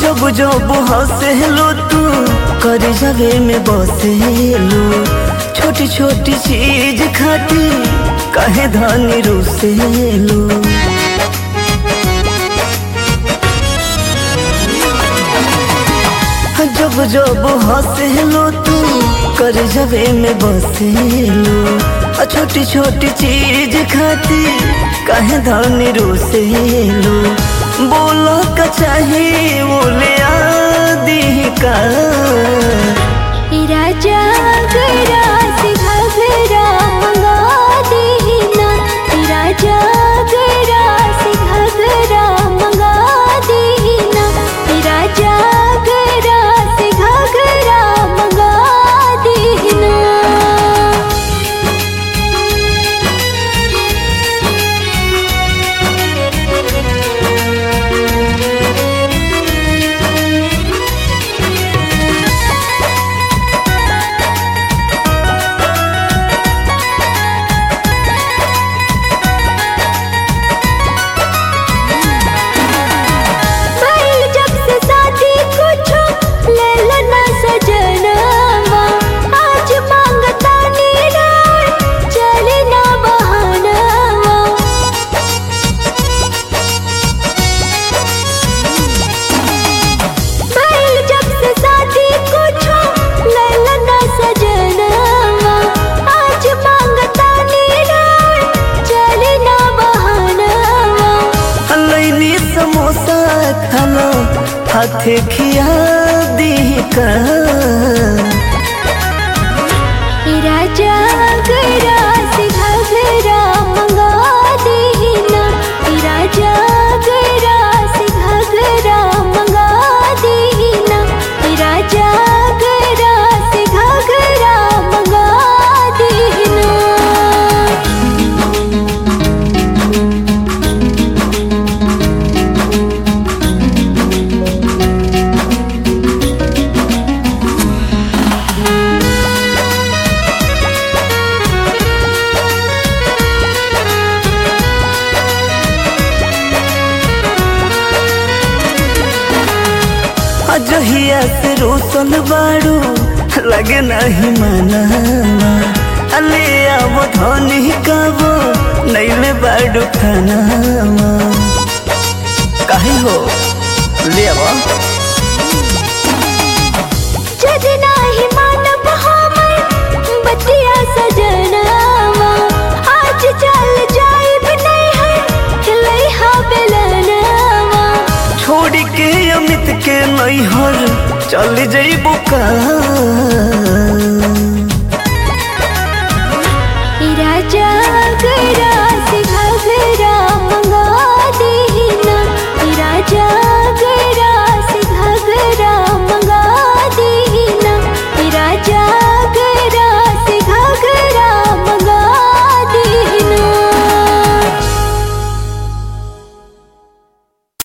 जब जब हंसेलो तू कर जगे में बसेलो छोटी छोटी चीज खाती कहे धनी रुसेलो जब जब हंसेलो तू कर जगे में बसेलो आ छोटी छोटी चीज खाती कहे धनी रुसेलो बोलो का चाहिए बोले आदि का राजा गरा से घगरा मंगा देना राजा गरा से घगरा मंगा देना राजा गरा से घगरा मंगा देना भइल जब से शादी कुछो ले लेना सजनवा आज मांगता नीराय चले ना बहानवा भइल जब से शादी कुछो ले लेना सजनवा आज मांगता नीराय चले ना बहानवा लैनी समोसा खाना हाथे खिया दी का राजा गरा से घगरा मंगा देना राजा गरा से घगरा मंगा देना राजा गरा से घगरा मंगा देना अजहिया से रोसल बाड़ू लगे नहीं मनावा अले आवो धनी काबो नैले बाड़ू खानावा काहे हो ले आवो जद नाही मानब हमर बतिया सजनावा आज चल जाइब नहीं है खिलैहा बेलनावा छोड़ के अमित के नैहर चल जइबो का